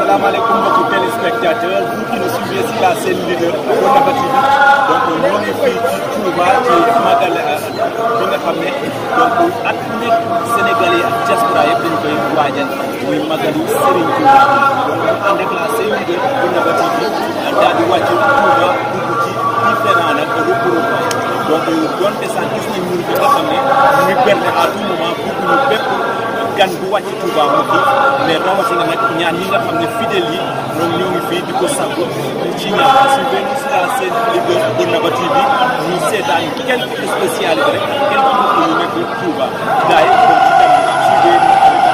salaamaaleykum mbokki téléspectateurs vous qui nous suivez sur la chaîne leader Thiénaba TV donc ñoo ngi fii ci Touba ci magal bi nga xam ne donc at nekk Sénégalais ak diaspora yëpp dañu koy waajal muy magalu Serigne Touba donc ñu ànd ak la chaîne leader Thiénaba TV daal di wàcc Touba dugg ci différents nag regroupement donc donte sax gis nañ ñun bi nga xam ne ñu ngi berne à tout moment bëgg ñu bépp gan bu wàcc Touba mu fi mais rawatina nag ñaan ñi nga xam ne fidèles yi ñoom ñoo ngi fii di ko sàkku ci ñaan suivez-nous sur la chaîne leader Thiénaba TV ñu seetaan quelque spécialité rek quelque mbokk yu nekk Touba gars yi kon ci kanam suivez-nous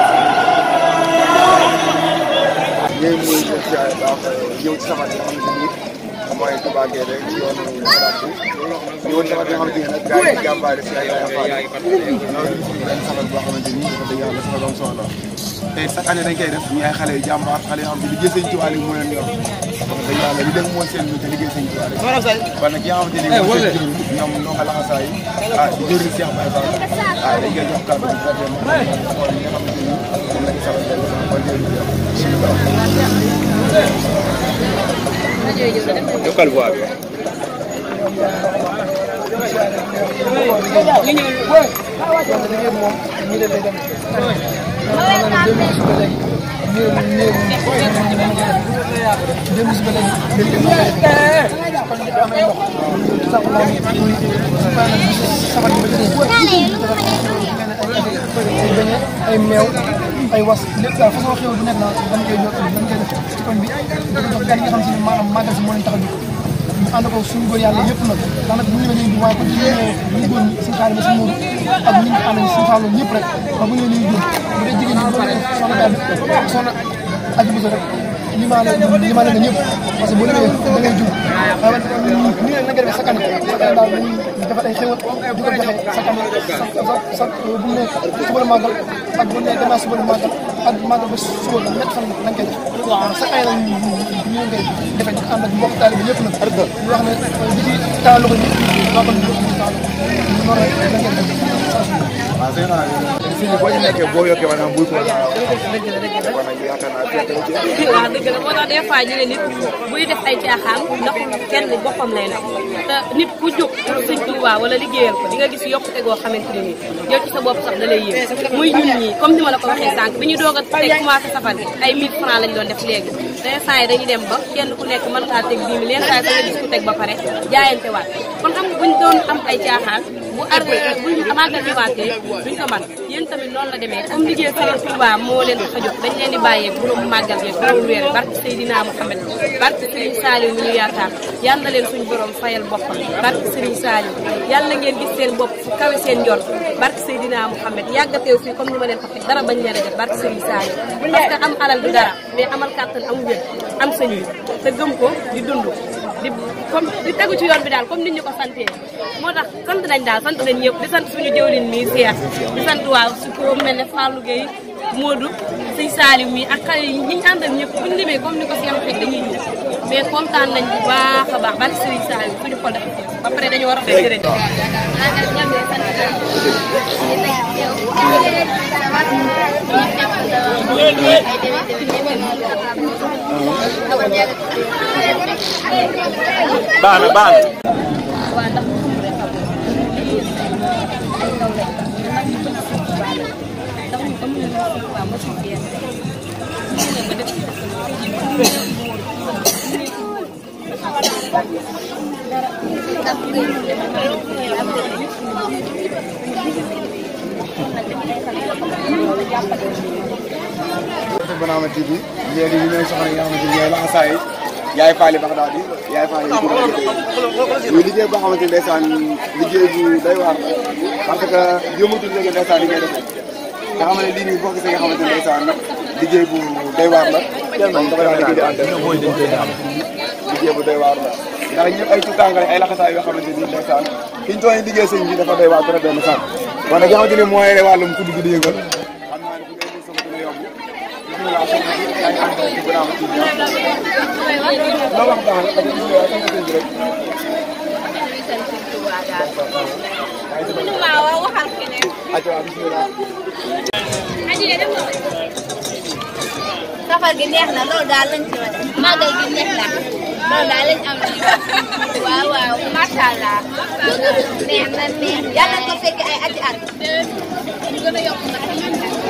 ñooy muy def jaay baax ñëw ci sabar yi nga xamante ni mooy Touba Guédé ci yoonu Maratou ñëwoon sabar bi nga xamante ni nag gars yi jàmbaare si ay ay faal loolu benn sabar boo xamante ni dafa dëgg yàlla sabar am solo tey chaque année dañ koy def ñu ay xale yu jàmbaar xale yoo xam ne liggéey sëñ Touba li moo leen yor wax dëgg yàlla li dem mooy seen te liggéey sëñ Touba rek kon nag ki nga xamante ni mooy seen jëriñ ñoom ñoo nga laxasaa yi ah di jëriñ Cheikh Baye Fall ah dañ koy jox kàddu bi xool ñi nga xamante ni moom lañ sabar kon yokkal voix bi ay meew ay was lépp daal façon xew bu nekk na dañ koy ñëw dañ koy def ci koñ bi dafa jox gan yi nga xam si ne maanaam màggal si moo leen tax a jóg ñu ànd ko suñu góor yàlla yëpp nag ndax nag bu ñu ñëwee nii waaye ko ci ñëwee ñu góor ñi suñu xaalis suñu móodu ak ñu ñu ànd suñu fàllu ñëpp rek ba bu ñëwee nii jóg bu dee jigéen ñi bu dee soxna daal soxna aji biso rek limaale limaale nga ñëpp parce que boo demee da ngay jóg waaye ñu ne na nga defee sa kanam sa kanam daal dañuy defal ay xéwal di ko joxe sa kanam sa sa bu ne suba la màggal ak bu ne gannaaw suba la màggal ak màggal ba suba la ñett fan lañ koy def waaw sa ay lañ ñu ñu koy defee ñu ànd ak mbokk taalibe yëpp nag ñu wax ne di ci taal loxo ñëpp màggal ñu ñu taal noonu rek lañ koy def waaw sëñ naa fii nii boo ci nekkee boo yokkee maanaam buy ko la kon nag yaakaar naa fekk na ci waaw dëgg la moo tax des fois ñu ne nit buy def ay caaxaan ndax kenn boppam lay nag te nit ku jóg sëñ Tuubaa wala liggéeyal ko di nga gis yokkute goo xamante ne nii yow ci sa bopp sax da lay yéem muy ñun ñii comme ni ma la ko waxee sànq bi ñu doog a teg commencé safar gi ay 1000 francs lañ doon def léegi te saa yi dañuy dem ba kenn ku nekk mën kaa teg 10 000 leen saa yi nga gis ku teg ba pare jaayante waat kon xam nga buñ doon am ay caaxaan bu arde buñ màggal bi waatee duñ ko man yéen tamit noonu la demee comme liggéey Sëriñ Tuubaa moo leen tax a jóg dañ leen di bàyyee borom màggal gi borom weer barke Seydina Muhammad barke Sëriñ Saliou mi ñu yaakaar yal na leen suñu borom fayal boppam barke Sëriñ Saliou yàlla ngeen gis seen bopp fu kawe seen njort barke Seydina Muhammad yàggateew fii comme ni ma leen ko waxee dara bañ leen a def barke Sëriñ Saliou parce que am alal du dara mais amal kàttan am wér am sëñ bi te gëm ko di dund di comme di tegu ci yoon bi daal comme nit ñu ko santee moo tax sant nañ daal sant nañ ñëpp di sant suñu jëwlin mii Seex di sant waaw su ko mel ne Fallou Gueye Modou sëñ Saliou mii ak xale yi ñi ñu àndal ñëpp buñu limee comme ni ko Seex waxee dañuy ñëw mais kontaan nañ bu baax a baax barke Sëriñ Saliou suñu xol dafa fees ba pare dañu war a fay jërëjëf baax na baax na Banama TV léegi ñu ñooy soxna yi nga xamante ni ñooy laxasaay yaay faali bax daal di yaay faali yi muy liggéey boo xamante ni ndeysaan liggéey bu day waar parce que yëmatul léegi ndeysaan li ngay defee nga xam ne lii nii boo gisee nga xamante ni ndeysaan liggéey bu day waar la moom dafa daal di ànd liggéey bu day waar la ndax ñëpp ay tuutànga ay laxasaay yoo xamante ni ndeysaan fi ñu tooy liggéey sëñ bi dafa day waar trop benn sànq kon nag nga xamante ni mooy wàllum kudd gi di yëngal xam naa ne bu ngay sama dina yomb bismillah soxna si yaa ngi ànd ci Banama TV loo wax baax na parce que bismillah sama sëñ bi rek waaw waxal keneen acca waa bismillah aji de dem safar gi neex na loolu daal lañ ci wax màggal gi neex na loolu daal lañ am ci wax waaw waaw macha allah neex na neex yàlla ko fekk ay ati at ñu gën a yokk nag